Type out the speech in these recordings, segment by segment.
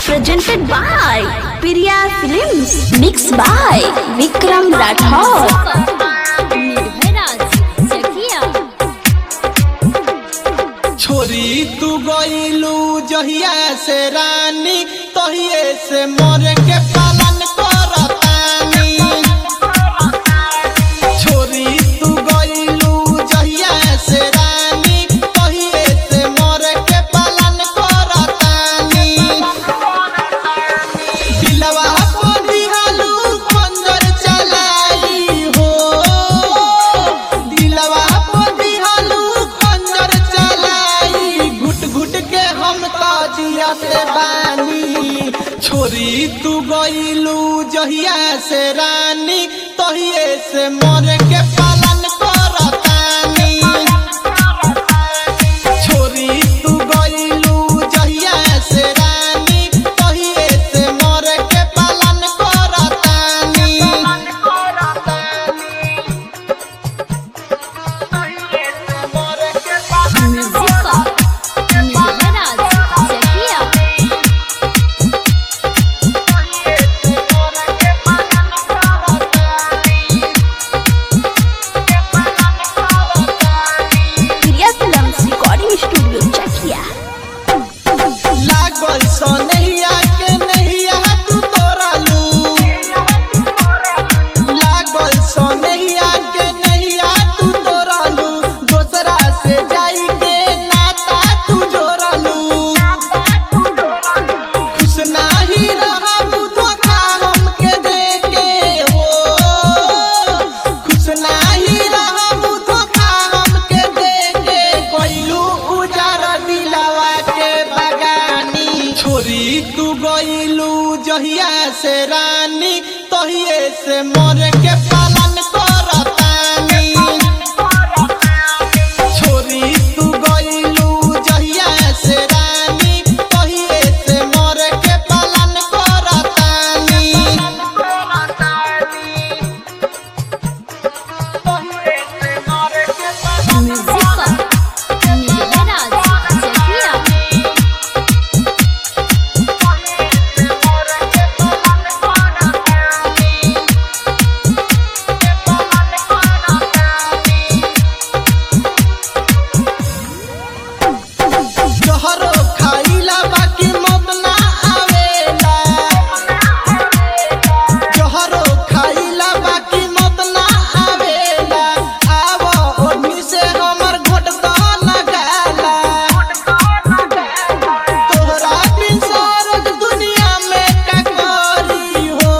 presented by Priya Films. Mixed by Vikram Rathod. छोरी तू गईलू जहिया से रानी तहिए से मोर के पालन करतानी छोरी तू गईलू जहिया से रानी तहिए से मोर के पालन करतानी दिलवा को दिहालू खंजर चलाई हो दिलवा को दिहालू खंजर चलाई घुट घुट के हम ताजिया से बानी छोरी तू गईलू जहिया से रानी तहिए से मोर के पालन करतानी छोरी तू गईलू जहिया से रानी तहिए से मोर के पालन करतानी Priya Films Recording Studio, Chakia. लागल सोनैया के नैया तू तोड़लू लागल सोनैया के नैया तू तोड़लू दोसरा से जाई के नाता तू जोड़लू खुश नाही रहबू धोखा हमके देके हो खुश नाही रहबू धोखा हमके देके कोइलू उजार दिलवा के बगानी छोरी तू गईलू जहिया से रानी तहिए से मोर के पालन करतानी छोरी तू गईलू जहिया से रानी तहिए से मोर के पालन करतानी जहरो खाइला बाकी मत ना आवेला जहरो खाइला बाकी मत ना आवेला आव ओढ़नी से हमर घोट द लगाला तोहरा बिन सारक दुनिया में का करी हो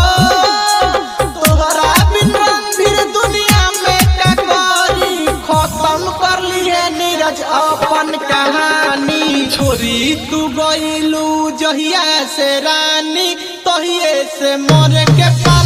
तोहरा बिन रणवीर दुनिया में का करी खत्म कर लिए नीरज अपन कहानी छोरी तू गईलू जहिया से रानी तहिए से मोर के पास